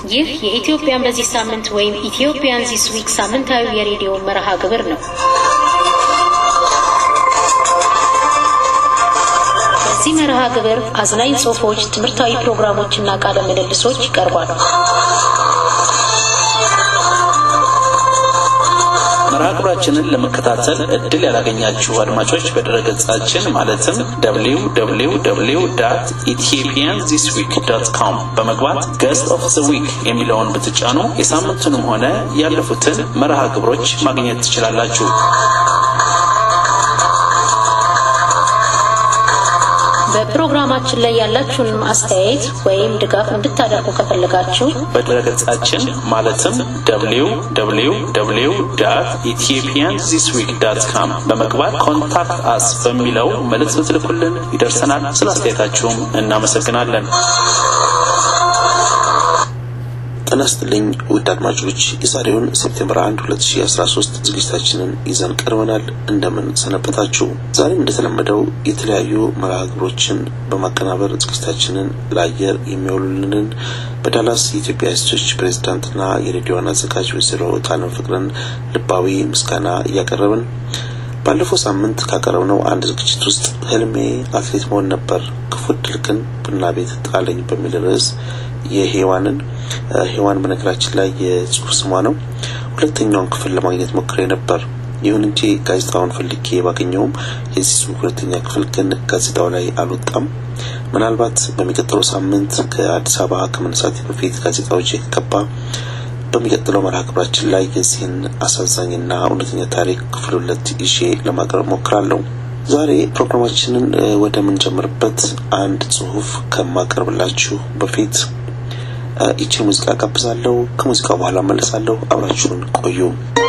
ይህ የኢትዮጵያን በዚህ ሳምንት ወይም ኢትዮጵያን ዚስ ዊክ ሳምንታዊ የሬዲዮ መርሃ ግብር ነው። በዚህ መርሃ ግብር አዝናኝ ጽሑፎች፣ ትምህርታዊ ፕሮግራሞችና ቃለ ምልልሶች ይቀርባሉ። መርሃ ግብራችንን ለመከታተል እድል ያላገኛችሁ አድማጮች በድረገጻችን ማለትም www ኢትዮጵያን ዚስ ዊክ ዶት ኮም በመግባት ገስት ኦፍ ዘ ዊክ የሚለውን ብትጫኑ የሳምንቱንም ሆነ ያለፉትን መርሃ ግብሮች ማግኘት ትችላላችሁ። በፕሮግራማችን ላይ ያላችሁን አስተያየት ወይም ድጋፍ እንድታደርጉ ከፈለጋችሁ በድረገጻችን ማለትም www ኢትዮጵያን ዚስ ዊክ ዳት ካም በመግባት ኮንታክት አስ በሚለው መልእክት ብትልኩልን ይደርሰናል። ስለ አስተያየታችሁም እናመሰግናለን። ጤና ይስጥልኝ ውድ አድማጮች፣ የዛሬውን ሴፕቴምበር 1 2013 ዝግጅታችንን ይዘን ቀርበናል። እንደምን ሰነበታችሁ? ዛሬም እንደተለመደው የተለያዩ መርሃ ግብሮችን በማቀናበር ዝግጅታችንን ለአየር የሚያውሉልንን በዳላስ የኢትዮጵያ ሴቶች ፕሬዝዳንትና የሬዲዮ ዋና አዘጋጅ ወይዘሮ ጣለም ፍቅርን ልባዊ ምስጋና እያቀረብን ባለፈው ሳምንት ካቀረብነው አንድ ዝግጅት ውስጥ ህልሜ አትሌት መሆን ነበር፣ ክፉ ዕድል ግን ቡና ቤት ጣለኝ በሚል ርዕስ የሄዋንን ሄዋን በነገራችን ላይ የጽሁፍ ስሟ ነው። ሁለተኛውን ክፍል ለማግኘት ሞክሬ ነበር። ይሁን እንጂ ጋዜጣውን ፈልጌ ባገኘውም የዚህ ጽሁፍ ሁለተኛ ክፍል ግን ጋዜጣው ላይ አልወጣም። ምናልባት በሚቀጥለው ሳምንት ከአዲስ አበባ ከመነሳት በፊት ጋዜጣው እጄ ከገባ በሚቀጥለው መርሃ ግብራችን ላይ የዚህን አሳዛኝና እውነተኛ ታሪክ ክፍል ሁለት ይዤ ለማቅረብ ሞክራለሁ። ዛሬ ፕሮግራማችንን ወደምንጀምርበት አንድ ጽሁፍ ከማቀርብላችሁ በፊት ይቺን ሙዚቃ ጋብዛለሁ። ከሙዚቃው በኋላ መለሳለሁ። አብራችሁን ቆዩ።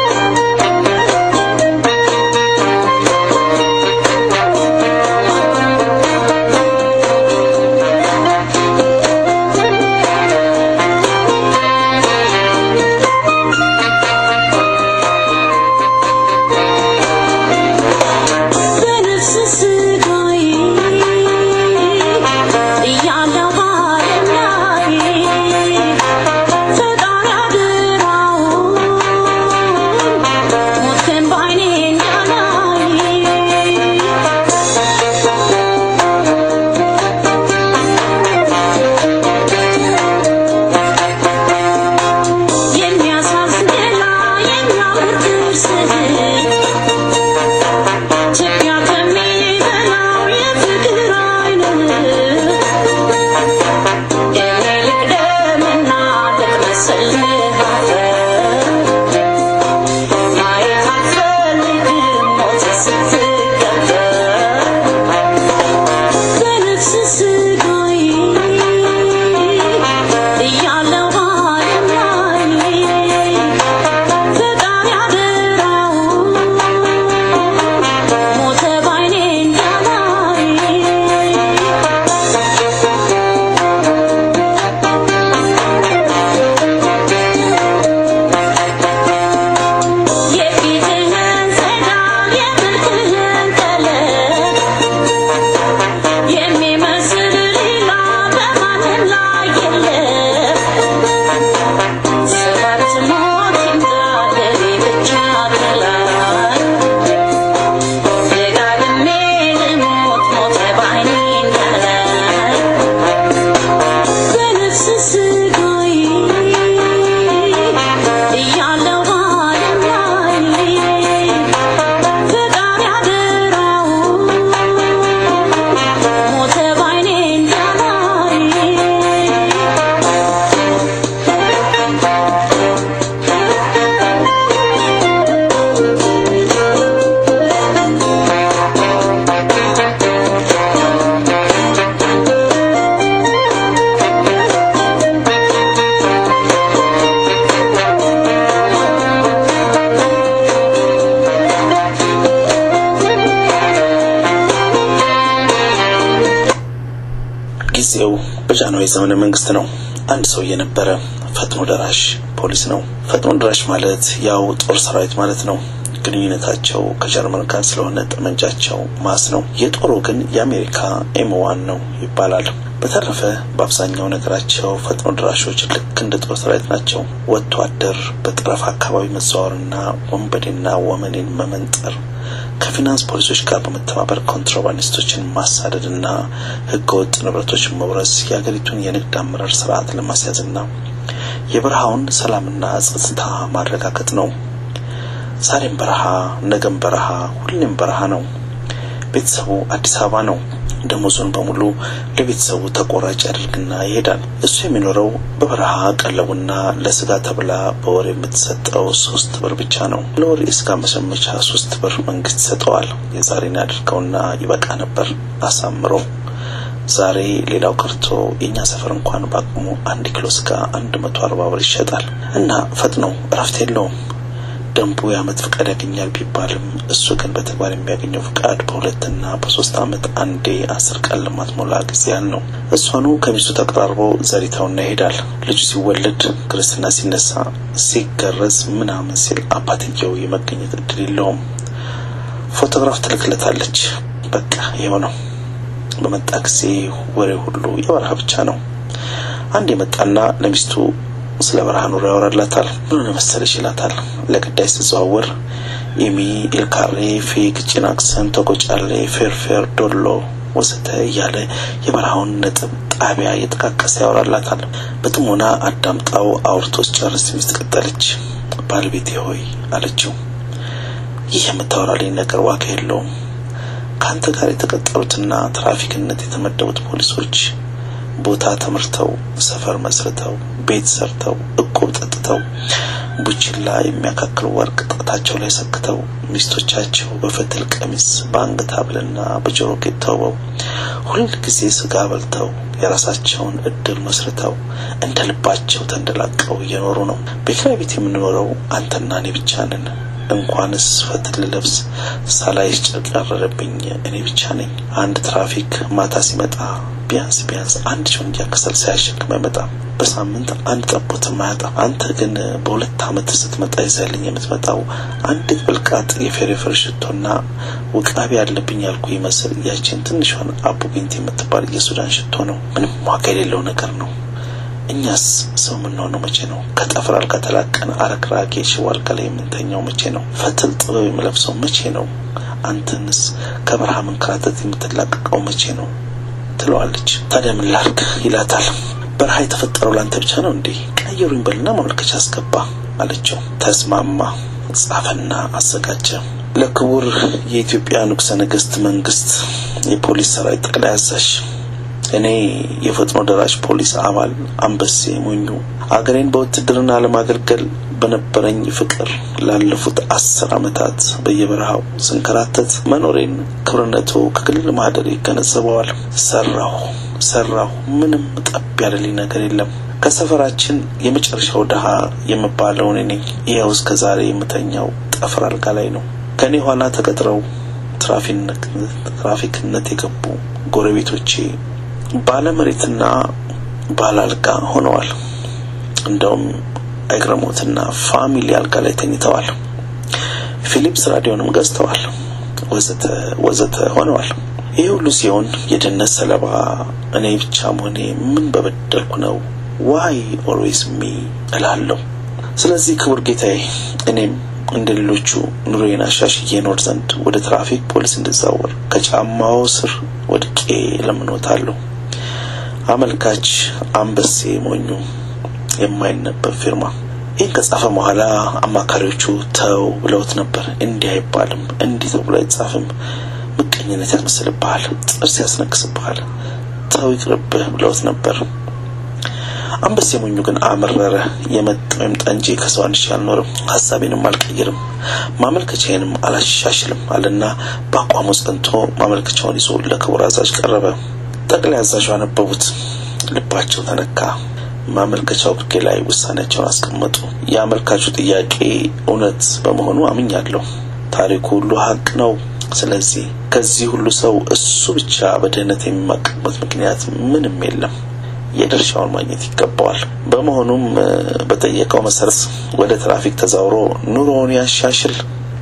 ጊዜው በጃንሆይ ዘመነ መንግስት ነው። አንድ ሰውዬ ነበረ። ፈጥኖ ደራሽ ፖሊስ ነው። ፈጥኖ ደራሽ ማለት ያው ጦር ሰራዊት ማለት ነው። ግንኙነታቸው ከጀርመን ጋር ስለሆነ ጠመንጃቸው ማስ ነው። የጦሩ ግን የአሜሪካ ኤምዋን ነው ይባላል። በተረፈ በአብዛኛው ነገራቸው ፈጥኖ ድራሾች ልክ እንደ ጦር ሰራዊት ናቸው። ወጥቶ አደር በጠረፍ አካባቢ መዘዋወርና ወንበዴና ወመኔን መመንጠር ከፊናንስ ፖሊሶች ጋር በመተባበር ኮንትሮባንዲስቶችን ማሳደድና ህገወጥ ንብረቶች መውረስ የሀገሪቱን የንግድ አመራር ስርዓት ለማስያዝና የበረሃውን ሰላምና ጸጥታ ማረጋገጥ ነው። ዛሬም በረሃ፣ ነገም በረሃ፣ ሁሌም በረሃ ነው። ቤተሰቡ አዲስ አበባ ነው። ደሞዙን በሙሉ ለቤተሰቡ ተቆራጭ ያደርግና ይሄዳል። እሱ የሚኖረው በበረሃ ቀለቡና ለስጋ ተብላ በወር የምትሰጠው ሶስት ብር ብቻ ነው። ለወር የስጋ መሸመቻ ሶስት ብር መንግስት ይሰጠዋል። የዛሬን ያድርገውና ይበቃ ነበር አሳምሮ። ዛሬ ሌላው ቀርቶ የእኛ ሰፈር እንኳን በአቅሙ አንድ ኪሎ ስጋ አንድ መቶ አርባ ብር ይሸጣል እና ፈጥኖ እረፍት የለውም። ደንቡ የአመት ፍቃድ ያገኛል ቢባልም እሱ ግን በተግባር የሚያገኘው ፍቃድ በሁለትና በሶስት አመት አንዴ አስር ቀን ለማትሞላ ጊዜ ያህል ነው። እሷኑ ከሚስቱ ተቀራርቦ ዘሪታውና ይሄዳል። ልጁ ሲወለድ፣ ክርስትና ሲነሳ፣ ሲገረዝ ምናምን ሲል አባትየው የመገኘት እድል የለውም። ፎቶግራፍ ትልክለታለች። በቃ ይኸው ነው። በመጣ ጊዜ ወሬ ሁሉ የበረሃ ብቻ ነው። አንድ የመጣና ለሚስቱ ስለ በረሃ ኑሮ ያወራላታል። ምን መሰለሽ ይላታል። ለግዳይ ስትዘዋወር ኢሚ፣ ኤልካሬ፣ ፊግ፣ ጭናክሰን፣ ተጎጫሌ፣ ፌርፌር፣ ዶሎ ወዘተ እያለ የበረሃውን ነጥብ ጣቢያ እየጠቃቀሰ ያወራላታል። በጥሞና አዳምጣው አውርቶ ጨርስ ሚስት ቀጠለች። ባለቤቴ ሆይ አለችው፣ ይህ የምታወራልኝ ነገር ዋጋ የለውም። ከአንተ ጋር የተቀጠሩትና ትራፊክነት የተመደቡት ፖሊሶች ቦታ ተምርተው ሰፈር መስርተው ቤት ሰርተው እቁብ ጠጥተው ቡችላ የሚያካክል ወርቅ ጣታቸው ላይ ሰክተው ሚስቶቻቸው በፈትል ቀሚስ በአንገት ሐብልና በጆሮ ጌጥ ተውበው ሁል ጊዜ ስጋ በልተው የራሳቸውን እድል መስርተው እንደ ልባቸው ተንደላቀው እየኖሩ ነው። በኪራይ ቤት የምንኖረው አንተና እኔ ብቻ ነን። እንኳንስ ፈትል ልብስ ሳላይሽ ጨርቅ ያረረብኝ እኔ ብቻ ነኝ። አንድ ትራፊክ ማታ ሲመጣ ቢያንስ ቢያንስ አንድ ጆንያ ከሰል ሳያሸክም አይመጣም። በሳምንት አንድ ጠቦትም አያጣም። አንተ ግን በሁለት ዓመት ስትመጣ ይዘህልኝ የምትመጣው አንዲት ብልቃጥ የፌሬፌር ሽቶና ውቃቢ ያለብኝ ያልኩ ይመስል ያችን ትንሿን አቡ ቢንት የምትባል የሱዳን ሽቶ ነው። ምንም ዋጋ የሌለው ነገር ነው። እኛስ ሰው የምንሆነው መቼ ነው? ከጠፍር አልጋ ተላቀን አረክራጌ ሽቦ አልጋ ላይ የምንተኛው መቼ ነው? ፈትል ጥበብ የምለብሰው መቼ ነው? አንተንስ ከበረሃ መንከራተት የምትላቀቀው መቼ ነው? ትለዋለች። ታዲያ ምን ላርግ ይላታል። በረሃ የተፈጠረው ላንተ ብቻ ነው እንዴ? ቀይሩኝ በልና ማመልከቻ አስገባ አለችው። ተስማማ። ጻፈና አዘጋጀ። ለክቡር የኢትዮጵያ ንጉሠ ነገሥት መንግስት የፖሊስ ሰራዊት ጠቅላይ አዛዥ እኔ የፈጥኖ ደራሽ ፖሊስ አባል አንበሴ ሞኙ አገሬን በውትድርና ለማገልገል በነበረኝ ፍቅር ላለፉት አስር ዓመታት በየበረሃው ስንከራተት መኖሬን ክብርነቱ ከክልል ማህደር ይገነዘበዋል። ሰራሁ ሰራሁ፣ ምንም ጠብ ያለልኝ ነገር የለም። ከሰፈራችን የመጨረሻው ድሃ የምባለው እኔ ነኝ። ይኸው እስከ ዛሬ የምተኛው ጠፍር አልጋ ላይ ነው። ከእኔ ኋላ ተቀጥረው ትራፊክነት የገቡ ጎረቤቶቼ ባለመሬትና ባለ አልጋ ሆነዋል። እንደውም አይግረሞትና ፋሚሊ አልጋ ላይ ተኝተዋል። ፊሊፕስ ራዲዮንም ገዝተዋል። ወዘተ ወዘተ ሆነዋል። ይህ ሁሉ ሲሆን የድህነት ሰለባ እኔ ብቻ መሆኔ ምን በበደልኩ ነው? ዋይ ኦልዌይስ ሚ እላለሁ። ስለዚህ ክቡር ጌታዬ እኔም እንደ ሌሎቹ ኑሮዬን አሻሽዬ እኖር ዘንድ ወደ ትራፊክ ፖሊስ እንድዛወር ከጫማው ስር ወድቄ ለምኖታለሁ። አመልካች አንበሴ ሞኙ የማይነበብ ፊርማ። ይህን ከጻፈ በኋላ አማካሪዎቹ ተው ብለውት ነበር። እንዲህ አይባልም፣ እንዲህ ተብሎ አይጻፍም፣ ምቀኝነት ያስመስልብሃል፣ ጥርስ ያስነክስብሃል፣ ተው ይቅርብህ ብለውት ነበር። አንበሴ ሞኙ ግን አመረረ። የመጣው ይምጣ እንጂ ከሰው አንሺ አልኖርም፣ ሀሳቤንም አልቀይርም፣ ማመልከቻዬንም አላሻሽልም አለና በአቋሙ ጸንቶ ማመልከቻውን ይዞ ለክቡር አዛዥ ቀረበ። ጠቅላይ አዛዡ አነበቡት። ልባቸው ተነካ። ማመልከቻው ግርጌ ላይ ውሳኔያቸውን አስቀመጡ። የአመልካቹ ጥያቄ እውነት በመሆኑ አምኛለሁ። ታሪኩ ሁሉ ሀቅ ነው። ስለዚህ ከዚህ ሁሉ ሰው እሱ ብቻ በድህነት የሚማቀቅበት ምክንያት ምንም የለም። የድርሻውን ማግኘት ይገባዋል። በመሆኑም በጠየቀው መሰረት ወደ ትራፊክ ተዛውሮ ኑሮውን ያሻሽል።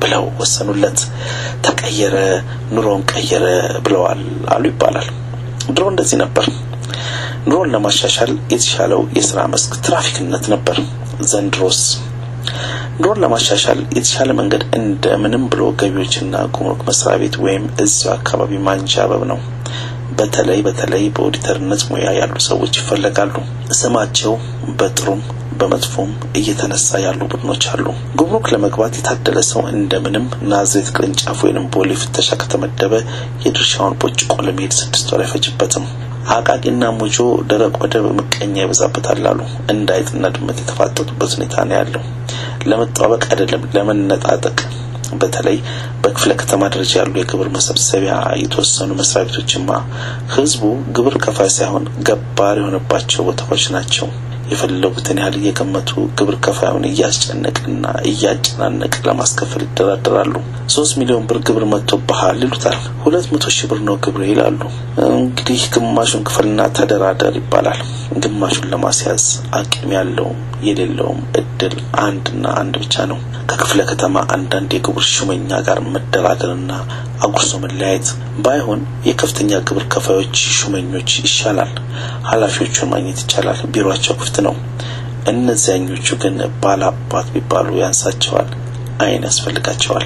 ብለው ወሰኑለት። ተቀየረ፣ ኑሮን ቀየረ ብለዋል አሉ ይባላል። ድሮ እንደዚህ ነበር። ኑሮን ለማሻሻል የተሻለው የስራ መስክ ትራፊክነት ነበር። ዘንድሮስ ኑሮን ለማሻሻል የተሻለ መንገድ እንደምንም ብሎ ገቢዎችና ጉምሩክ መስሪያ ቤት ወይም እዚያው አካባቢ ማንዣበብ ነው። በተለይ በተለይ በኦዲተርነት ሙያ ያሉ ሰዎች ይፈለጋሉ። ስማቸው በጥሩም በመጥፎም እየተነሳ ያሉ ቡድኖች አሉ። ጉምሩክ ለመግባት የታደለ ሰው እንደምንም ናዝሬት ቅርንጫፍ ወይንም ቦሌ ፍተሻ ከተመደበ የድርሻውን ቦጭቆ ለመሄድ ስድስት ወር አይፈጅበትም። አቃቂና ሞጆ ደረቅ ወደብ ምቀኛ ይበዛበታል አሉ። እንደ አይጥና ድመት የተፋጠጡበት ሁኔታ ነው ያለው። ለመጠባበቅ አይደለም ለመነጣጠቅ በተለይ በክፍለ ከተማ ደረጃ ያሉ የግብር መሰብሰቢያ የተወሰኑ መስሪያ ቤቶችማ ህዝቡ ግብር ከፋይ ሳይሆን ገባር የሆነባቸው ቦታዎች ናቸው። የፈለጉትን ያህል እየገመቱ ግብር ከፋዩን እያስጨነቅና እያጨናነቅ ለማስከፈል ይደራደራሉ። ሶስት ሚሊዮን ብር ግብር መጥቶብሃል ይሉታል። ሁለት መቶ ሺህ ብር ነው ግብር ይላሉ። እንግዲህ ግማሹን ክፈልና ተደራደር ይባላል። ግማሹን ለማስያዝ አቅም ያለውም የሌለውም እድል አንድና አንድ ብቻ ነው። ከክፍለ ከተማ አንዳንድ የግብር ሹመኛ ጋር መደራደርና አጉርሶ መለያየት ባይሆን የከፍተኛ ግብር ከፋዮች ሹመኞች ይሻላል። ኃላፊዎቹን ማግኘት ይቻላል። ቢሮአቸው ክፍት ነው። እነዚያኞቹ ግን ባላባት ቢባሉ ያንሳቸዋል፣ አይን ያስፈልጋቸዋል።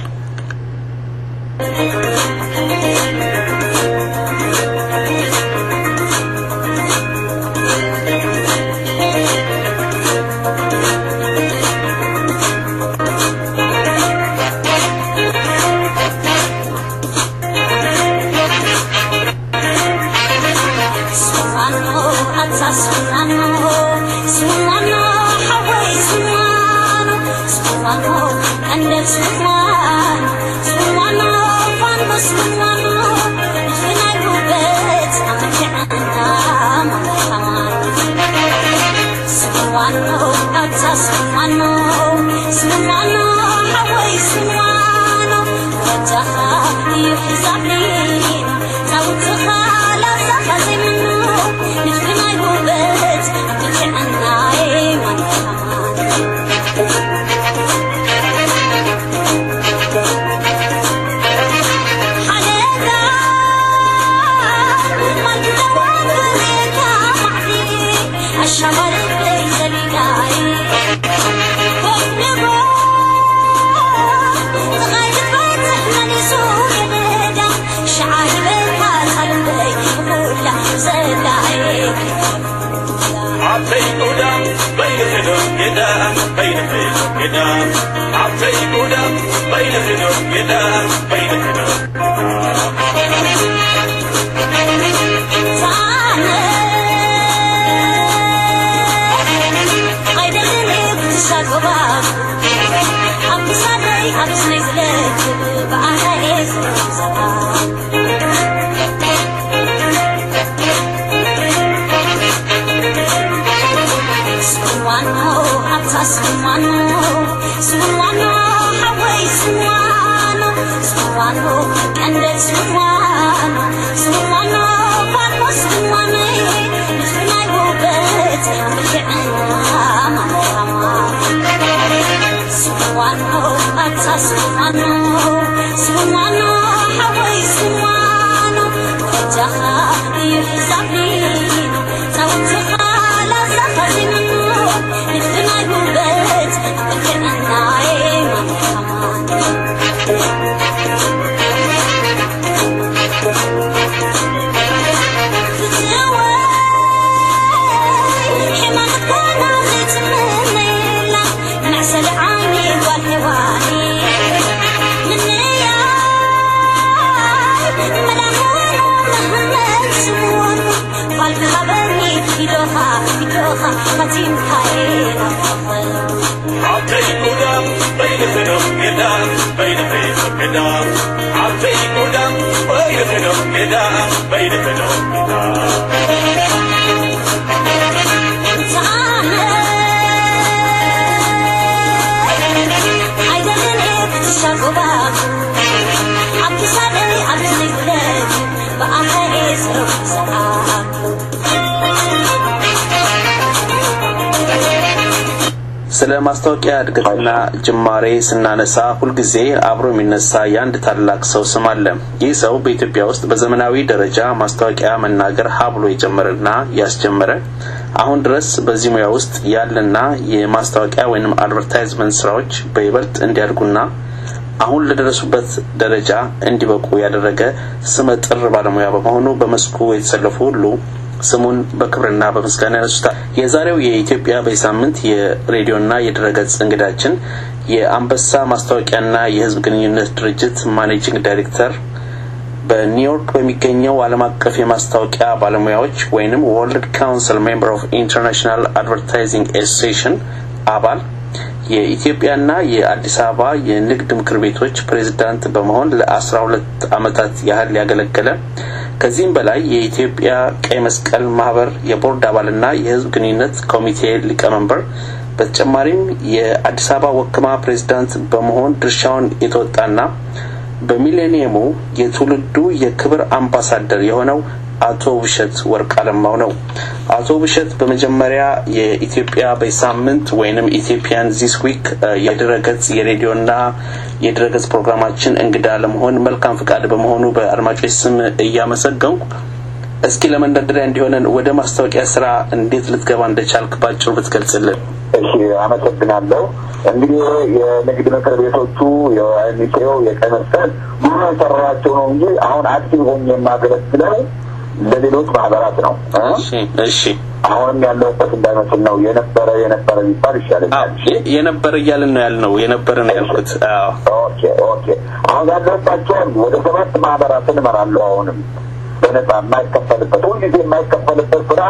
ስለ ማስታወቂያ እድገትና ጅማሬ ስናነሳ ሁልጊዜ አብሮ የሚነሳ የአንድ ታላቅ ሰው ስም አለ። ይህ ሰው በኢትዮጵያ ውስጥ በዘመናዊ ደረጃ ማስታወቂያ መናገር ሀብሎ የጀመረና ያስጀመረ አሁን ድረስ በዚህ ሙያ ውስጥ ያለና የማስታወቂያ ወይም አድቨርታይዝመንት ስራዎች በይበልጥ እንዲያድጉና አሁን ለደረሱበት ደረጃ እንዲበቁ ያደረገ ስመ ጥር ባለሙያ በመሆኑ በመስኩ የተሰለፉ ሁሉ ስሙን በክብርና በምስጋና ያነሱታል። የዛሬው የኢትዮጵያ በሳምንት የሬዲዮና የድረገጽ እንግዳችን የአንበሳ ማስታወቂያና የሕዝብ ግንኙነት ድርጅት ማኔጂንግ ዳይሬክተር በኒውዮርክ በሚገኘው ዓለም አቀፍ የማስታወቂያ ባለሙያዎች ወይንም ወርልድ ካውንስል ሜምበር ኦፍ ኢንተርናሽናል አድቨርታይዚንግ አሶሲዬሽን አባል የኢትዮጵያና የአዲስ አበባ የንግድ ምክር ቤቶች ፕሬዝዳንት በመሆን ለአስራ ሁለት ዓመታት ያህል ያገለገለ ከዚህም በላይ የኢትዮጵያ ቀይ መስቀል ማህበር የቦርድ አባልና የህዝብ ግንኙነት ኮሚቴ ሊቀመንበር በተጨማሪም የአዲስ አበባ ወክማ ፕሬዝዳንት በመሆን ድርሻውን የተወጣና በሚሌኒየሙ የትውልዱ የክብር አምባሳደር የሆነው አቶ ውብሸት ወርቅ አለማው ነው። አቶ ውብሸት በመጀመሪያ የኢትዮጵያ በሳምንት ወይንም ኢትዮጵያን ዚስ ዊክ የድረገጽ የሬዲዮና የድረገጽ ፕሮግራማችን እንግዳ ለመሆን መልካም ፍቃድ በመሆኑ በአድማጮች ስም እያመሰገንኩ እስኪ ለመንደርደሪያ እንዲሆነን ወደ ማስታወቂያ ስራ እንዴት ልትገባ እንደቻልክ ባጭሩ ብትገልጽልን። እሺ፣ አመሰግናለሁ። እንግዲህ የንግድ ምክር ቤቶቹ የሚቴው የቀይ መስቀል ብዙ የሰራቸው ነው እንጂ አሁን አክቲቭ ሆኜ የማገለግለው ለሌሎች ማህበራት ነው። እሺ እሺ አሁንም ያለሁበት እንዳይመስል ነው። የነበረ የነበረ ቢባል ይሻለኛል። የነበረ እያልን ነው ያልነው። የነበረ ነው ያልኩት። አዎ ኦኬ ኦኬ። አሁን ያለሁባቸውን ወደ ሰባት ማህበራትን እመራለሁ። አሁንም በነጻ የማይከፈልበት ሁልጊዜ የማይከፈልበት ስራ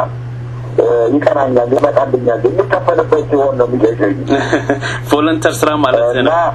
ይቀናኛል፣ ይመጣልኛል። የሚከፈልበት ሲሆን ነው የሚገኝ ቮለንተር ስራ ማለት እና ነው።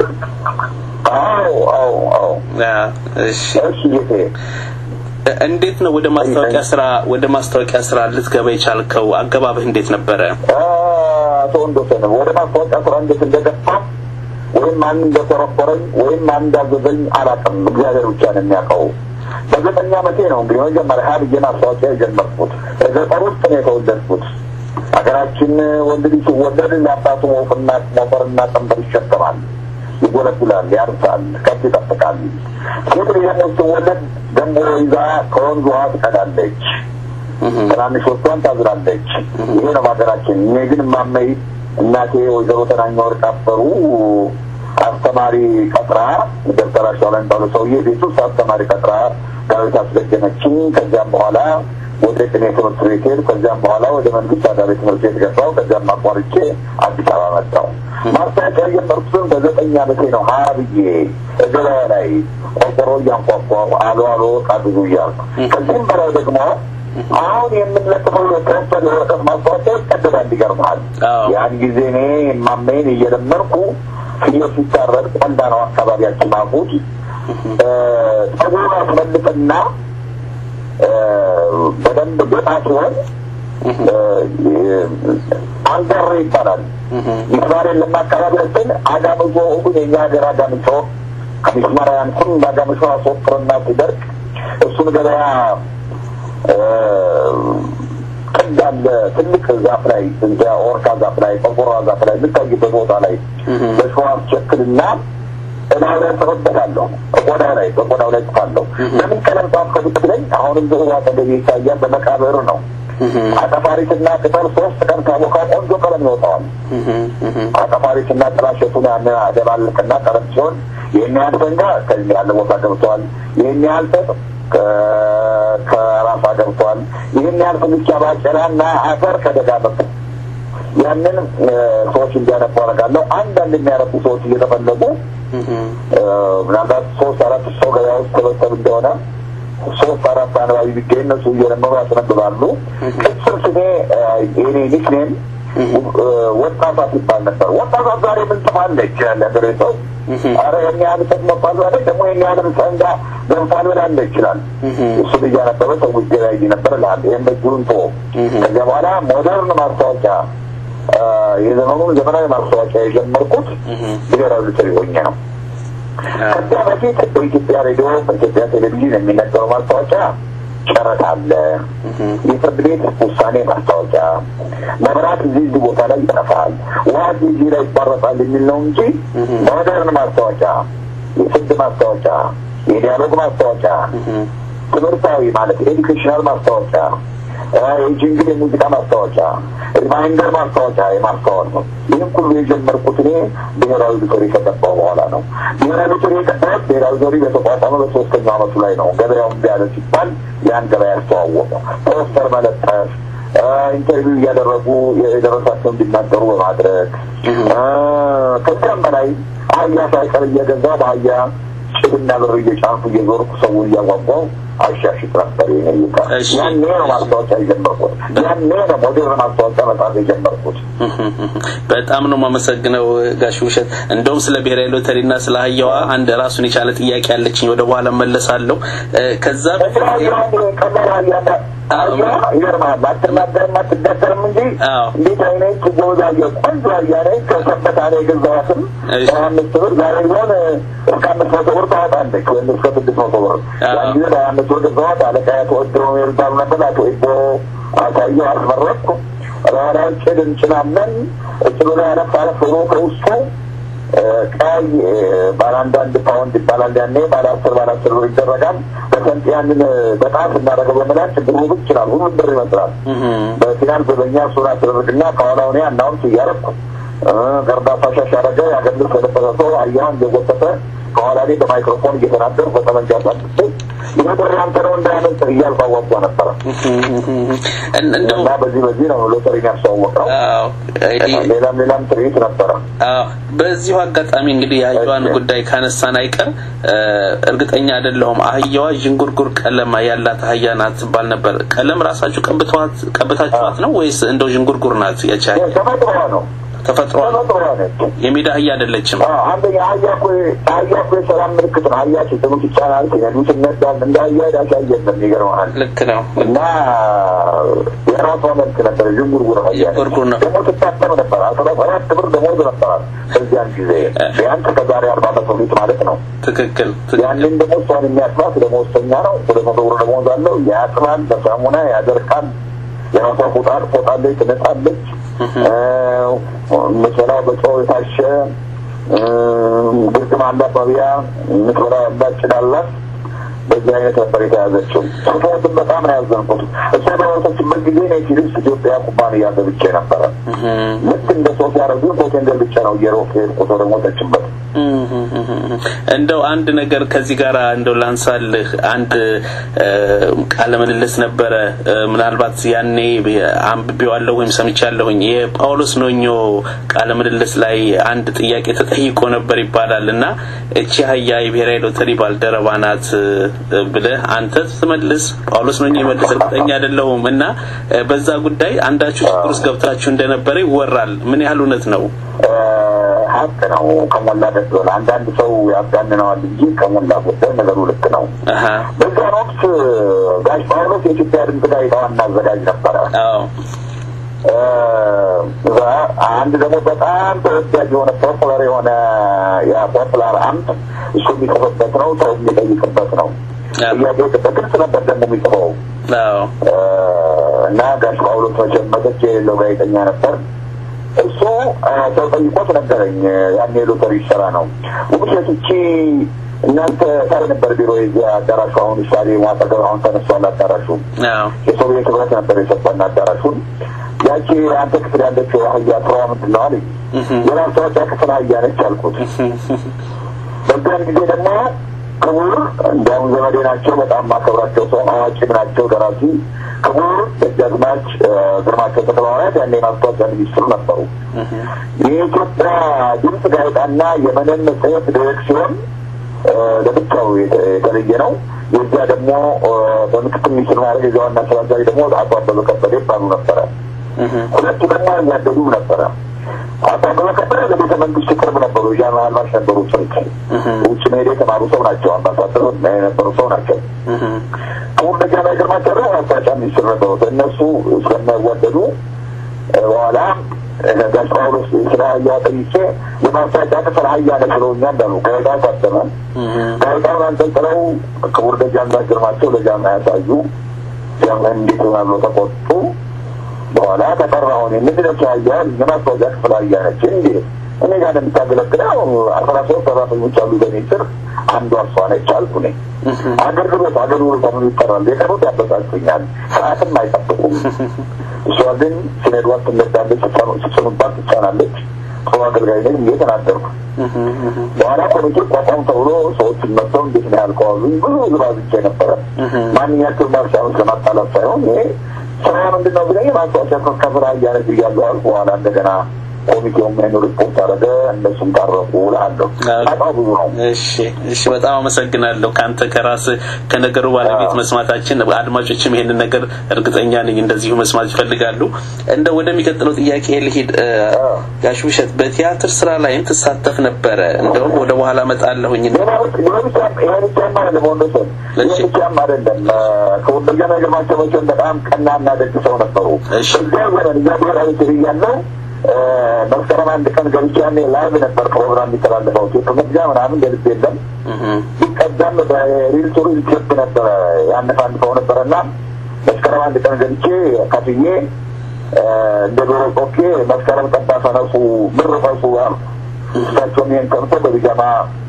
አዎ አዎ አዎ። እሺ እሺ ጌቴ እንዴት ነው ወደ ማስታወቂያ ስራ ወደ ማስታወቂያ ስራ ልትገባ የቻልከው? አገባብህ እንዴት ነበረ? አቶ ወንዶሰን ወደ ማስታወቂያ ስራ እንዴት እንደገፋ ወይም ማን እንደኮረኮረኝ ወይም ማን እንዳዘዘኝ አላውቅም። እግዚአብሔር ብቻ ነው የሚያውቀው። በዘጠኝ ዓመቴ ነው እንግዲህ መጀመሪያ ሀ ብዬ ማስታወቂያ የጀመርኩት። በገጠር ውስጥ ነው የተወለድኩት። ሀገራችን ወንድ ልጅ ሲወለድ ለአባቱ ሞፍና ሞፈርና ቀንበር ይሸከማል፣ ይጎለጉላል፣ ያርሳል፣ ከብት ይጠብቃል። ሴት ልጅ ደግሞ ስትወለድ ደንቦ ይዛ ከወንዝ ውሃ ትቀዳለች፣ ትናንሾቿን ታዝራለች። ይሄ ነው በሀገራችን። እኔ ግን ማመይ እናቴ ወይዘሮ ተናኛ ወርቅ አፈሩ አስተማሪ ቀጥራ ደብተራሽ ላይ ባሉ ሰውዬ ቤት ውስጥ አስተማሪ ቀጥራ ዳዊት አስደገመችኝ። ከዚያም በኋላ ወደ ቅኔ ትምህርት ቤት ሄድኩ። ከዚያም በኋላ ወደ መንግስት አዳሪ ትምህርት ቤት ገባሁ። ከዚያም አቋርጬ አዲስ አበባ መጣሁ። ማስታወቂያ የጀመርኩትን በዘጠኝ ዓመቴ ነው። ሀያ ብዬ ገበያ ላይ ቆርቆሮ እያንኳኳሁ አሎ አሎ ዕቃ ብዙ እያልኩ ከዚህም በላይ ደግሞ አሁን የምንለጥፈው የከንፈል የወረቀት ማስታወቂያ ይቀደዳል። ይገርምሃል። አዎ። ያን ጊዜ እኔ ማመይን እየለመርኩ ፍየል ሲታረድ ቆንዳ ነው አካባቢያችን ማፉት ጸጉሩን አስመልጥና በደንብ ገጣ ሲሆን አንገር ይባላል። ሚስማር የለም አካባቢያችን። አጋምዞ ግን የኛ ሀገር አጋምሾ ከሚስማር ያንኩን በአጋምሾ አስወጥርና ሲደርቅ እሱን ገበያ ቅድ አለ ትልቅ ዛፍ ላይ እንደ ኦርካ ዛፍ ላይ ቆርቆሮ ዛፍ ላይ የምታይበት ቦታ ላይ በሸዋ ቸክልና እላው ላይ ጽፍበታለሁ። ቆዳው ላይ በቆዳው ላይ ጽፋለሁ። ለምን ቀለም ጻፍከው ብትለኝ አሁንም ብዙ አጠገቤ ይታያል። በመቃብር ነው። አጠፋሪትና ቅጠል ሶስት ቀን ካቦካ ቆንጆ ቀለም ይወጣዋል። አጠፋሪትና ጥላሸቱን ያን አደባልቅና ቀለም ሲሆን ይህን ያህል ፈንጋ ከዚህ ያለ ቦታ ገብተዋል። ይህን ያህል ጥጥ ከራሳ ገብተዋል። ይህን ያህል ፍልቻ ባቄላና አፈር ከደጋ መጡ። ያንን ሰዎች እንዲያነቡ አደርጋለሁ። አንዳንድ የሚያነቡ ሰዎች እየተፈለጉ ምናልባት ሶስት አራት ሰው ገበያ ውስጥ ተበተብ እንደሆነ ሶስት አራት አንባቢ ቢገኝ እነሱ እየለመሩ ያስነብባሉ። ቅጽል ስሜ የኔ ኒክኔም ወጣቷት ይባል ነበር። ወጣቷት ዛሬ ምን ጽፋለች ያለ ሀገሬ ሰው አረ ይህን ያህል ሰት መባል ዛሬ ደግሞ ይህን ያህል ሰንጋ ገንፋል ብላለ ይችላል። እሱን እያነበበ ሰው ይገበያይ ነበር ላል ይህም በእጅሩን ቶ ከዚያ በኋላ ሞደርን ማስታወቂያ የዘመኑን ዘመናዊ ማስታወቂያ የጀመርኩት ብሔራዊ ሎተሪ ሆኜ ነው። ከዚያ በፊት በኢትዮጵያ ሬዲዮ፣ በኢትዮጵያ ቴሌቪዥን የሚነገረው ማስታወቂያ ጨረታ አለ፣ የፍርድ ቤት ውሳኔ ማስታወቂያ፣ መብራት እዚህ እዚህ ቦታ ላይ ይጠፋል፣ ውሃ እዚህ እዚህ ላይ ይቋረጣል የሚል ነው እንጂ ሞደርን ማስታወቂያ፣ የፍርድ ማስታወቂያ፣ የዲያሎግ ማስታወቂያ፣ ትምህርታዊ ማለት ኤዱኬሽናል ማስታወቂያ የጅንግል የሙዚቃ ማስታወቂያ ሪማይንደር ማስታወቂያ የማስታወቅ ነው። ይህም ሁሉ የጀመርኩት እኔ ብሔራዊ ሎተሪ ከገባው በኋላ ነው። ብሔራዊ ሎተሪ የገባሁት ብሔራዊ ሎተሪ በተቋቋመ በሶስተኛው ዓመቱ ላይ ነው። ገበያው እምቢ አለ ሲባል ያን ገበያ ያስተዋወቀ ፖስተር መለጠፍ ኢንተርቪው እያደረጉ የደረሳቸው እንዲናገሩ በማድረግ ከዚያም በላይ አህያ ሳይቀር እየገዛ በአህያ ጭድና ብር እየጫንኩ እየዞርኩ ሰውን እያጓጓው አሻሽጥ ነበር። ይነይታ ያኔ ነው ማስታወቂያ የጀመርኩት። ያኔ ነው ሞዴርን ማስታወቂያ መጣት የጀመርኩት። በጣም ነው የማመሰግነው ጋሽ ውሸት። እንደውም ስለ ብሔራዊ ሎተሪና ስለ አህያዋ አንድ ራሱን የቻለ ጥያቄ ያለችኝ ወደ በኋላ መለሳለሁ። ከዛ ቀላል አህያ አህያ ይገርምሃል፣ አትናገርም አትዳሰርም እንጂ እንዴት አይነት ጎበዝ አህያ ቆንጆ አህያ ነች። ከሰበታ ነው የገዛኋትም በሀያ አምስት ብር ዛሬ ቢሆን እስከ አምስት መቶ ብር ታወጣለች ወይም እስከ ስድስት መቶ ብር ያን ጊዜ በሀያ አምስት ብር ገዛኋት። አለቃ ተወድሮ የሚባሉ ነበር አቶ ኢቦ አሳየው አስመረጥኩ። ራራን ጭድ እንጭናለን እጭሉ ላይ አረፍ አረፍ ብሎ ከውስጡ ቀይ ባለ አንዳንድ ፓውንድ ይባላል። ያኔ ባለ አስር ባለ አስር ብር ይደረጋል። በሰንጥ ያንን በጣም ስናደርገው በመላክ ብሩ ብቅ ይችላል። ሁሉም ብር ይመስላል። በፊናል በበኛ እሱን አስደረግና ከኋላው እኔ አናውንስ እያረኩ ገርዳፋ ሻሽ አረገ ያገልስ የለበሰ ሰው አያውን እየጎተተ ከኋላ ላይ በማይክሮፎን እየተናገሩ በጠመንጃ ሳጥቼ ይህ ብር ያንተ ነው እንዳያመልጥ እያልኩ አዋጓ ነበረ እና በዚህ በዚህ ነው ሎተሪን ያስተዋወቀው። ሌላም ሌላም ትርኢት ነበረ። በዚሁ አጋጣሚ እንግዲህ የአህያዋን ጉዳይ ካነሳን አይቀር እርግጠኛ አይደለሁም። አህያዋ ዥንጉርጉር ቀለም ያላት አህያ ናት ትባል ነበር። ቀለም ራሳችሁ ቀብተዋት ቀብታችኋት ነው ወይስ እንደው ዥንጉርጉር ናት? ያቺ ተፈጥሯ ነው ተፈጥሮ የሜዳ አህያ አይደለችም። አንደኛ አህያ እኮ አህያ እኮ የሰላም ምልክት ነው። አህያ ሲስሙት ይቻላል፣ ሲነዱት ይነዳል። እንደ አህያ ዳሽ አየለም። ይገርመሃል። ልክ ነው። እና የራሷ መልክ ነበር። ዥንጉርጉር አህያ ዥንጉርጉር ነው። ደግሞ ትታተም ነበር። አስራ ሰባት ብር ደሞዝ ነበራል በዚያን ጊዜ ቢያንስ ከዛሬ አርባ ዓመት በፊት ማለት ነው። ትክክል። ያንን ደግሞ እሷን የሚያጥባት ደሞዝተኛ ነው። ሁለት መቶ ብር ደሞዝ አለው። ያጥባል፣ በሳሙና ያደርቃል። የራሷ ፎጣል ፎጣለች፣ ትነጣለች። መሰላው በጨው የታሸ ግርግም አላት፣ መብያ የምትበላ ያላት ጭድ አላት። በዚህ አይነት ነበር የተያዘችው። ስትሞትም በጣም ነው ያዘንኩት። እሷ በሞተችበት ጊዜ እኔ ፊሊፕስ ኢትዮጵያ ኩባንያ ገብቼ ነበረ። ልክ እንደ ሰው ሲያደርጉ ሆቴል ገብቼ ነው እየሮጥ ሄድኩት ወደ ሞተችበት። እንደው አንድ ነገር ከዚህ ጋር እንደው ላንሳልህ። አንድ ቃለ ምልልስ ነበረ፣ ምናልባት ያኔ አንብቤዋለሁ ወይም ሰምቻለሁኝ። የጳውሎስ ኖኞ ቃለ ምልልስ ላይ አንድ ጥያቄ ተጠይቆ ነበር ይባላል እና እቺ አህያ የብሔራዊ ሎተሪ ባልደረባ ናት ብለህ አንተ ስትመልስ ጳውሎስ ኖኞ ይመልስ እርግጠኛ አይደለሁም እና በዛ ጉዳይ አንዳችሁ ችግር ውስጥ ገብታችሁ እንደነበረ ይወራል። ምን ያህል እውነት ነው? ሀቅ ነው። ከሞላ ደስ ብሎ አንዳንድ ሰው ያጋንነዋል እንጂ ከሞላ ጎደል ነገሩ ልክ ነው። በዛን ወቅት ጋሽ ጳውሎስ የኢትዮጵያ ድምፅ ጋዜጣ ዋና አዘጋጅ ነበረ። እዛ አንድ ደግሞ በጣም ተወዳጅ የሆነ ፖፑላር የሆነ የፖፑላር አምፕ እሱ የሚጽፍበት ነው፣ ሰው የሚጠይቅበት ነው። ጥያቄ በግልጽ ነበር ደግሞ የሚጽፈው እና ጋሽ ጳውሎስ መቼም መተች የሌለው ጋዜጠኛ ነበር። እሱ ሰው ጠይቆት ነገረኝ። ያኔ ሎተሪ ይሰራ ነው ውብሸት እቺ እናንተ ሳይ ነበር ቢሮ የዚያ አዳራሹ አሁን ምሳሌ ማጠገብ አሁን ተነሷል አዳራሹ የሶቪየት ህብረት ነበር የሰጠን አዳራሹን ያቺ አንተ ክፍል ያለችው አህያ ስራዋ ምንድን ነው አለኝ የማስታወቂያ ክፍል አህያ ነች አልኩት በዛን ጊዜ ደግሞ ክቡር እንዲያውም ዘመዴ ናቸው በጣም ማከብራቸው ሰው አዋቂም ናቸው ደራሲ ክቡር ደጃዝማች ግርማቸው ተክለሐዋርያት ያኔ የማስታወቂያ ሚኒስትሩ ነበሩ የኢትዮጵያ ድምፅ ጋዜጣና የመነን መጽሔት ዲሬክሲዮን ለብቻው የተለየ ነው። የዚያ ደግሞ በምክትል ሚኒስትር ማድረግ የዚያ ዋና ስራ አስኪያጅ ደግሞ አቶ አበበ ከበደ ይባሉ ነበረ። ሁለቱ ደግሞ እያደጉ ነበረ። አቶ አበበ ከበደ ለቤተ መንግስት ቅርብ ነበሩ። ዣን አልባሽ ነበሩ። ስልክ ውጭ መሄድ የተማሩ ሰው ናቸው። አምባሳደር የነበሩ ሰው ናቸው። ክቡር ደጃዝማች ግርማቸው ደግሞ ማስታወቂያ ሚኒስትር ነበሩ። እነሱ ስለማይዋደዱ በኋላ ጋሽ ጳውሎስ ስለ አህያ ጠይቄ የማስታወቂያ ክፍል አህያ ነች ብለውኛል እንዳሉ ጋዜጣ ታተመ። ጋዜጣውን አንጠልጥለው ክቡር ደጃዝማች ግርማቸው ለጃማ ያሳዩ። ጃንሆይ እንዴት ሆናሉ ተቆጡ። በኋላ ተጠራሁን ምንድነው ተያያል የማስታወቂያ ክፍል አያነች እንዴ እኔ ጋር እንደምታገለግለው አስራ ሶስት ሰራተኞች አሉ በኔ ስር አንዷ እሷ ነች አልኩ እኔ አገልግሎት አገልግሎት ምን ይጠራል የቀሩት ያበሳጩኛል ሰዓትም አይጠብቁም እሷ ግን ስነዷት ትነዳለች ስትሰኑባት ትጫናለች ጥሩ አገልጋይ ነኝ ብዬ ተናገርኩ በኋላ ኮሚቴ ቋቋም ተብሎ ሰዎችን መጥተው እንዴት ነው ያልከዋሉ ብዙ ዝባዝቼ ነበረ ማንኛቸው ማርሻውን ለማጣላት ሳይሆን ይሄ ስራ ምንድን ነው ብለኝ ማስታወቂያ ከስራ እያነግ እያሉ አልኩ በኋላ እንደገና ኮሚቴውም ይህን ሪፖርት አደረገ እነሱም ታረቁ ላለሁ በጣም ብዙ ነው እሺ እሺ በጣም አመሰግናለሁ ከአንተ ከራስ ከነገሩ ባለቤት መስማታችን አድማጮችም ይሄንን ነገር እርግጠኛ ነኝ እንደዚሁ መስማት ይፈልጋሉ እንደ ወደሚቀጥለው ጥያቄ ልሂድ ጋሽ ውሸት በቲያትር ስራ ላይም ትሳተፍ ነበረ እንደውም ወደ በኋላ መጣለሁኝ ብቻም አይደለም ወንዶሰን ብቻም አይደለም ከወንዶጋ ነገርማቸው መቼም በጣም ቀናና ደግ ሰው ነበሩ እዚያ ዘመን እዚያ ብሔራዊ ትር እያለው መስከረም አንድ ቀን ገብቼ ያኔ ላይቭ ነበር ፕሮግራም የሚተላለፈው ቴፕ መግዣ ምናምን ገልጽ የለም ሲቀዳም በሪል ቱ ሪል ቴፕ ነበረ ያነፋንፈው ነበረ እና መስከረም አንድ ቀን ገብቼ ከፍዬ እንደ ዶሮ ጮኬ መስከረም ጠባ ፈነሱ ብር ፈሱ አልኩ እሳቸውም ይህን ሰምቶ በቢጃማ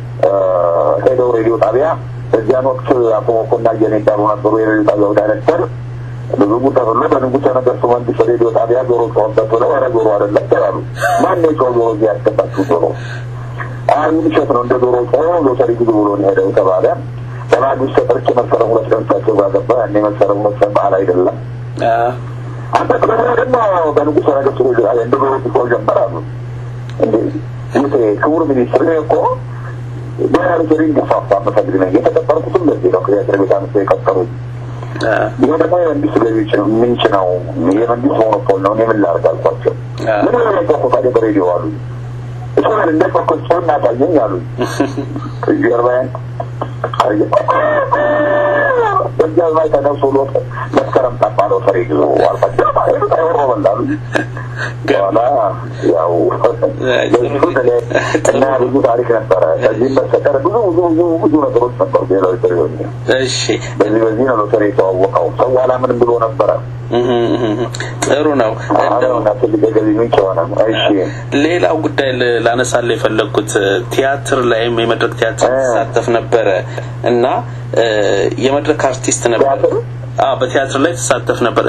ሄደው ሬዲዮ ጣቢያ በዚያን ወቅት አቶ መኮና እየኔ እንዳሉ ነበሩ የሬዲዮ ጣቢያው ዳይሬክተር ብዙ ተብሎ በንጉሠ ነገሥቱ መንግስት ሬዲዮ ጣቢያ ጆሮ ጮኸበት ብለው ኧረ ጆሮ አይደለም ተባሉ። ማን የጮኸ ጆሮ እዚህ ያስገባችሁ ጆሮ? አይ ውሸት ነው እንደ ጆሮ ጮኸ ሎተሪ ግዙ ብሎ ነው ሄደው ተባለ። በማግስት ተጠርቼ መስከረም ሁለት ቀን እሳቸው ጋር ገባ። ያኔ መስከረም ሁለት ቀን በዓል አይደለም። አንተ ቅደም ደግሞ በንጉሠ ነገሥቱ ሬዲዮ ጣቢያ እንደ ጆሮ ሲጮህ ጀመር አሉ። እንዴ ይሄ ክቡር ሚኒስትር እኔ እኮ ብሔራዊ ሎተሪ እንዲስፋፋ የምፈልግ ነኝ። የተቀጠርኩትም ለዚህ ነው። ከዚያ ቤት አምስት የቀጠሩኝ ይሄ ደግሞ የመንግስት ገቢዎች ነው ምንጭ ነው የመንግስት ሞኖፖል ነው እኔ ምን ላድርግ አልኳቸው ምን ሆነ ጮኩ ታዲያ በሬዲዮ አሉ እሱን እንደ ጮኩ ጮ እናሳየኝ አሉ ጀርባዬን በዚያ ላይ ተነሱ ሎ መስከረም ጠባ ነው ሰሪ ግዙ አልኳቸው አይወሮ በላሉ በኋላ ያው እና ብዙ ታሪክ ነበረ ከዚህም በስተቀር ብዙ ብዙ ብዙ ብዙ ነገሮች ነበሩ ብሔራዊ ሎተሪ እሺ በዚህ በዚህ ነው ሎተሪ የተዋወቀው ሰው አላምን ብሎ ነበረ ጥሩ ነው አሁን ትልቅ የገቢ ምንጭ ሆነ እሺ ሌላው ጉዳይ ላነሳለ የፈለግኩት ቲያትር ላይም የመድረክ ቲያትር ትሳተፍ ነበረ እና የመድረክ አርቲስት ነበር በቲያትር ላይ ተሳተፍ ነበር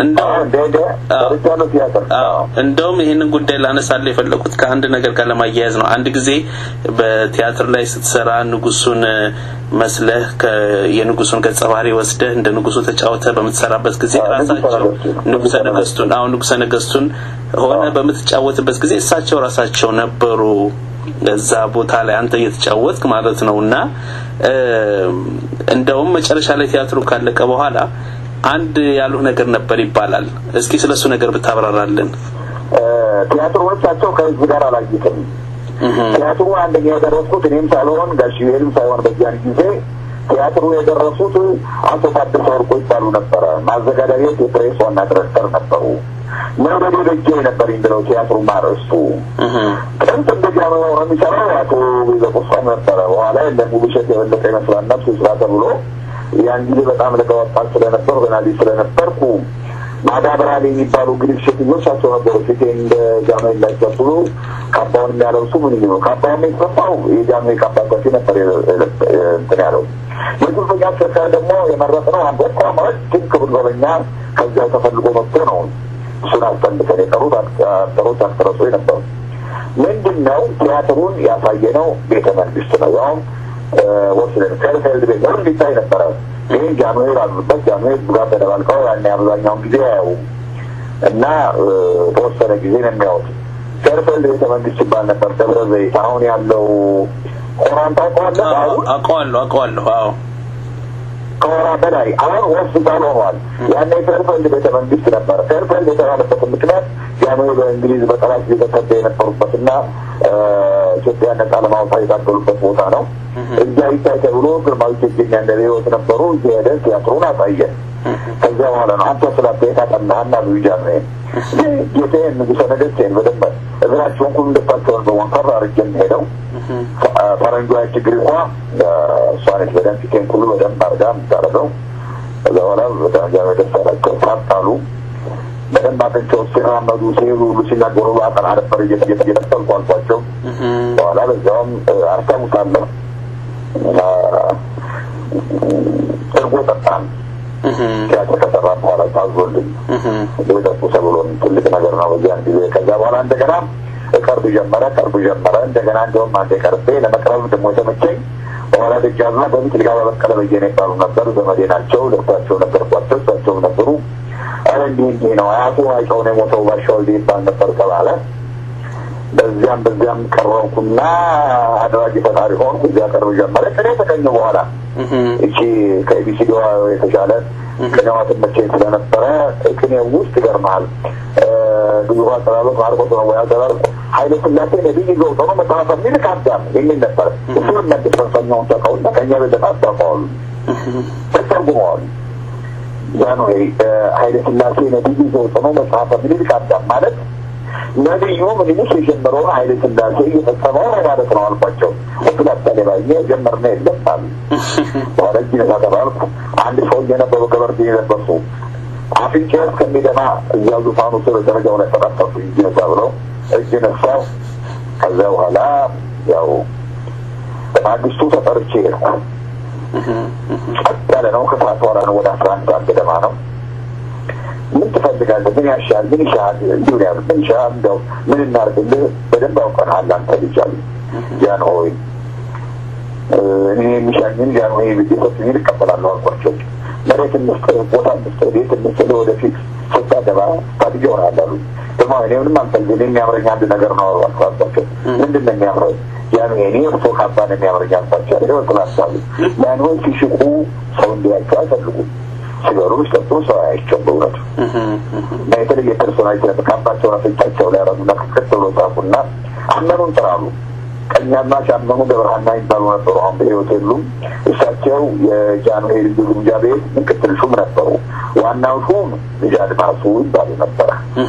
እንደውም ይህንን ጉዳይ ላነሳለ የፈለኩት ከአንድ ነገር ጋር ለማያያዝ ነው አንድ ጊዜ በቲያትር ላይ ስትሰራ ንጉሱን መስለህ የንጉሱን ገጸ ባህሪ ወስደህ እንደ ንጉሱ ተጫውተ በምትሰራበት ጊዜ ራሳቸው ንጉሰ ነገስቱን አሁን ንጉሰ ነገስቱን ሆነ በምትጫወትበት ጊዜ እሳቸው ራሳቸው ነበሩ እዛ ቦታ ላይ አንተ እየተጫወትክ ማለት ነው እና እንደውም መጨረሻ ላይ ቲያትሩ ካለቀ በኋላ አንድ ያሉህ ነገር ነበር ይባላል እስኪ ስለሱ ነገር ብታብራራልን ቲያትሮቻቸው ከህዝብ ጋር አላዩትም ቲያትሩ አንደኛ የደረስኩት እኔም ሳልሆን ጋሽ ዩኤልም ሳይሆን በዚያን ጊዜ ቲያትሩ የደረሱት አቶ ታደሰ ወርቆ ይባሉ ነበረ ማዘጋጃ ቤት የፕሬስ ዋና ዲሬክተር ነበሩ መውደድ ደጀ ነበር ብለው ቲያትሩ ማረስቱ ጥንት እንደዚያ ነው የሚሰራው አቶ ቤዘቁሳም ነበረ በኋላ ለሙሉሸት የበለጠ ይመስላል ነፍስ ስራ ተብሎ ያን ጊዜ በጣም ለገወጣት ስለነበር ገና ልጅ ስለነበርኩ ማዳበሪያ ላይ የሚባሉ እንግዲህ ሴትዮች ናቸው ነበሩ ፊቴ እንደ ጃኖ የላይጨብሉ ካባውን የሚያለብሱ ምን ነው ካባውን የተሰፋው የጃኖ ካባ ሰፊ ነበር እንትን ያለው የጉልበኛ አስቸጋሪ ደግሞ የመረጥ ነው አንድ ወጣ ማለት ግን ክቡር ዘበኛ ከዚያው ተፈልጎ መጥቶ ነው እሱን አስጠንቅቀን የቀሩት አክተሮች አክተረሶ ነበሩ ምንድን ነው ቲያትሩን ያሳየ ነው ቤተ መንግስት ነው ያውም ወስደን ፌርፌልድ ቤት ነው እንዲታይ ነበረ ይህ ጃንዌር አሉበት ጃንዌር ጋር ተደባልቀው ያኔ አብዛኛውን ጊዜ ያው እና ተወሰነ ጊዜ ነው የሚያወት ፌርፌልድ ቤተ መንግስት ይባል ነበር ደብረ ዘይት አሁን ያለው ሆራን ታውቀዋለህ አውቀዋለሁ አውቀዋለሁ አዎ ከወራ በላይ አሁን ሆስፒታል ሆኗል ያኔ ፌርፌልድ ቤተ መንግስት ነበረ ፌርፌልድ የተባለበት ምክንያት ጃንዌር በእንግሊዝ በጠላት ጊዜ ተሰደ የነበሩበትና ኢትዮጵያ ነጻ ለማውጣት የታገሉበት ቦታ ነው እዛ ይታይ ተብሎ ግርማዊ ቴጌኛ እንደ ህይወት ነበሩ እዚህ ሄደን ቲያትሩን አሳየን ከዚያ በኋላ ነው አንተ ስላተ የታጠናህና ብዩጃ ነው ጌቴ ንጉሰ ነገስቴን በደንብ እግራቸውን ሁሉ ልባቸውን በወንከር አርጌ ሄደው ፈረንጇ ችግር እንኳ እሷ ነች በደንብ ፊቴን ሁሉ በደንብ አርጋ የምታደርገው ከዛ በኋላ በደረጃ ደስ ያላቸው ታጣሉ። በደንብ አጥንቸው ሲራመዱ ሲሄዱ ሁሉ ሲናገሩ አጠና ነበር እየተጠልኩ አልኳቸው። በኋላ በዚያውም አስታውሳለሁ እርጎ ጠጣን። ቲያትር ከሰራ በኋላ ታዞልኝ ጠጡ ተብሎን ትልቅ ነገር ነው በዚያን ጊዜ። ከዛ በኋላ እንደገና ቀርብ ጀመረ ቀርብ ጀመረ። እንደገና እንዲሁም አንዴ ቀርቤ ለመቅረብ ደግሞ የተመቸኝ በኋላ ደጃዝማች በፊት ልጋ በበቀለ በየነ ይባሉ ነበር። ዘመዴ ናቸው። ለእሳቸው ነገርኳቸው። እሳቸውም ነበሩ። አረ እንዲህ እንዲህ ነው አያቱ አይቀው ነው የሞተው ባሻ ወልዴ ይባል ነበር ተባለ። በዚያም በዚያም ቀረብኩና አድራጊ ፈጣሪ ሆንኩ። እዚያ ቀርብ ጀመረ። ቅኔ ተቀኘ በኋላ እቺ ከኢቢሲዲዋ የተሻለ ቅኔዋ ትመቸኝ ስለነበረ ቅኔ ውስጥ ይገርመሃል ብዙ አጠራሮች ማርቆስ ነው ወይ አጠራር ኃይለ ስላሴ ነቢይ ዘውቶ ነው መጽሐፈ ሚልክ አዳም የሚል ነበር። እሱን መልስ ፈንፈኛውን ተቀውና ከእኛ በለጠ አስታውቀዋሉ ተተርጉመዋሉ። ያ ነው ኃይለ ስላሴ ነቢይ ዘውቶ ነው መጽሐፈ ሚልክ አዳም ማለት ነቢዩ ምኒልክ የጀመረውን ኃይለ ስላሴ እየፈጸመው ነው ማለት ነው አልኳቸው። ወክል አሳሌ ባየ ጀመርነ የለም አሉ። በኋላ እጅ ነሳ ተባልኩ። አንድ ሰው እየነበሩ ገበርዴ የለበሱ አፍንጫ እስከሚደማ እዚያው ዙፋኑ ስር ደረጃው ላይ ተጠቀሱ እጅ ነሳ ብለው እጅ ነሳው። ከዚያ በኋላ ያው በማግስቱ ተጠርቼ ሄድኩ። ጸጥ ያለ ነው። ከሰዓት በኋላ ነው። ወደ አስራ አንድ ሰዓት ገደማ ነው። ምን ትፈልጋለህ? ምን ያሻል? ምን ይሻል? እንዲሁ ነው ምን ይሻል? እንደው ምን እናርግልህ? በደንብ አውቀናል አንተ ልጅ አሉ። ያን ሆይ እኔ የሚሻኝን ያን ሆይ ቤተሰብኝ እቀበላለሁ አልኳቸው። መሬት እንስጥህ፣ ቦታ እንስጥህ፣ ቤት እንስጥህ፣ ወደፊት ስታገባ ታድጌ ይሆናል አሉ። ደግሞ እኔ ምንም አልፈልግም፣ የሚያምረኝ አንድ ነገር ነው አልኳቸው። ምንድን ነው የሚያምረኝ? ያን እኔ እርሶ ካባ ነው የሚያምረኝ አልኳቸው። ይኸው ስላሳሉ ያን ሆይ ሲሽቁ ሰው እንዲያቸው አይፈልጉም ሲበሉ ሲጠጡ ሰው አያቸው በእውነቱ እና የተለየ ፐርሶናሊቲ ነበር። ካባቸውን አፍንጫቸው ላይ ያረጉና ክፍት ብሎ ጻፉና አመኑን ጥራሉ። ቀኛዝማች አመኑ ገብረሃና ይባሉ ነበሩ። አሁን በሕይወት የሉም። እሳቸው የጃንሆይ ልዩ ግምጃ ቤት ምክትል ሹም ነበሩ። ዋናው ሹም ልጅ አድማሱ ይባሉ ነበረ።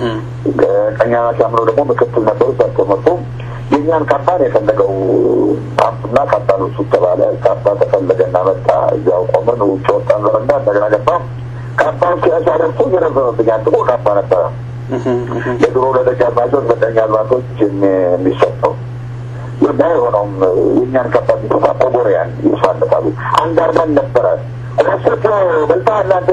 ቀኛዝማች አመኑ ደግሞ ምክትል ነበሩ። እሳቸው መጡ። የእኛን ካባ ነው የፈለገው አምጡና ካባ ልብሱ ተባለ። ካባ ተፈለገና መጣ። እዚያው ቆመን ውጭ ወጣን። በረንዳ እንደገና ገባ። ካባውን ሲያሳደርሱ የረዘመብኛል። ጥቁር ካባ ነበረ። የድሮ ለደጃዝማቾች ለቀኛዝማቾች የሚሰጠው እና የሆነውም የእኛን ካባ የሚሰፋ ቆቦሪያን ይሳለታሉ። አንድ አርመን ነበረ ረስቶ በልታ እናንተ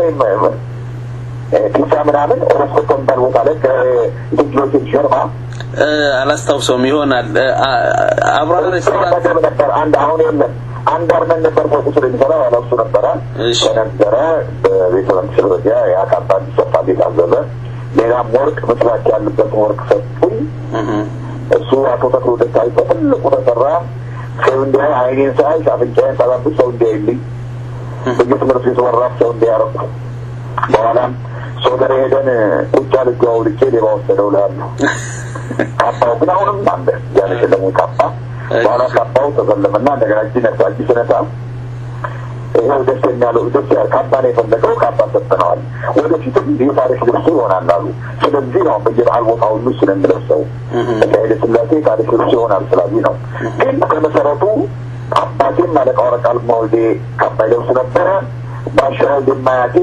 ፒሳ ምናምን ረስቶ የሚባል ቦታ ላይ ከኢትዮች ጀርባ አላስታውሰውም ይሆናል አብራራ መደብ ነበር። አንድ አሁን የለም አንድ አርመን ነበር ፎቁ ስር የሚሰራ ያለሱ ነበረ ከነበረ በቤተ መንግስት ደረጃ ያ ካባ እንዲሰፋ ቤት አዘዘ። ሌላም ወርቅ ምስራች ያለበትን ወርቅ ሰጡኝ። እሱ አቶ ተክሎ ደስታዊ በትልቁ ተሰራ። ሰው እንዲያ አይኔን ሳይ አፍንጫዬን ሳላብስ ሰው እንዲያይልኝ በየትምህርት ቤቱ በራፍ ሰው እንዲያረኩ በኋላም ሶደሬ ሄደን ቁጫ ልጅ አውልቄ ሌባ ወሰደው እልሃለሁ። ካባው ግን አሁንም አለ ያን የሸለሙ ካባ በኋላ ካባው ተሰለመና እንደገና እጅ ነሳ እጅ ስነሳ ይኸው ደስ የሚያለው ደስ ያ ካባ ነው የፈለገው ካባ ሰጥተነዋል። ወደፊትም የታሪክ ልብሱ ይሆናል አሉ። ስለዚህ ነው በየበዓል ቦታ ሁሉ ስለሚለብሰው ኃይለ ሥላሴ ታሪክ ልብሱ ይሆናል ስላሉ ነው። ግን ከመሰረቱ አባቴም አለቃ ወረቃ ልማወልዴ ካባ ይለብሱ ነበረ። ባሻ የማያቴ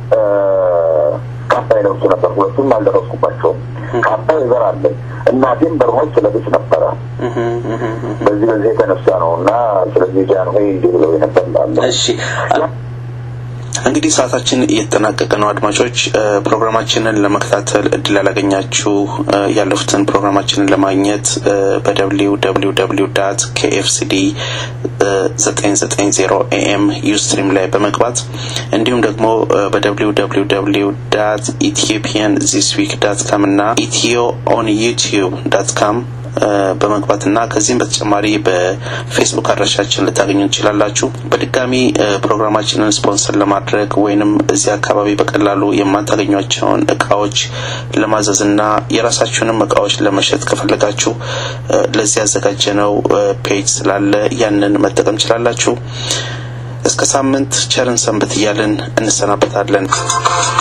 ካባ ይለብሱ ነበር። ሁለቱም አልደረስኩባቸውም። ካባ ይዘር አለኝ። እናቴም በርሞች ስለብስ ነበረ። በዚህ በዚህ የተነሳ ነው እና ስለዚህ ጃንሆይ እንዲህ ብለው የነበር ላለ እሺ እንግዲህ ሰዓታችን እየተጠናቀቀ ነው። አድማጮች ፕሮግራማችንን ለመከታተል እድል ያላገኛችሁ ያለፉትን ፕሮግራማችንን ለማግኘት በደብሊው ደብሊው ደብሊው ዳት ኬኤፍሲዲ ዘጠኝ ዘጠኝ ዜሮ ኤኤም ዩስትሪም ላይ በመግባት እንዲሁም ደግሞ በደብሊው ደብሊው ደብሊው ዳት ኢትዮጵያን ዚስ ዊክ ዳት ካም እና ኢትዮ ኦን ዩቲዩብ ዳት ካም በመግባትና ከዚህም በተጨማሪ በፌስቡክ አድራሻችን ልታገኙ ትችላላችሁ። በድጋሚ ፕሮግራማችንን ስፖንሰር ለማድረግ ወይንም እዚህ አካባቢ በቀላሉ የማታገኟቸውን እቃዎች ለማዘዝና የራሳችሁንም እቃዎች ለመሸጥ ከፈለጋችሁ ለዚህ ያዘጋጀነው ፔጅ ስላለ ያንን መጠቀም ችላላችሁ። እስከ ሳምንት ቸርን ሰንብት እያልን እንሰናበታለን።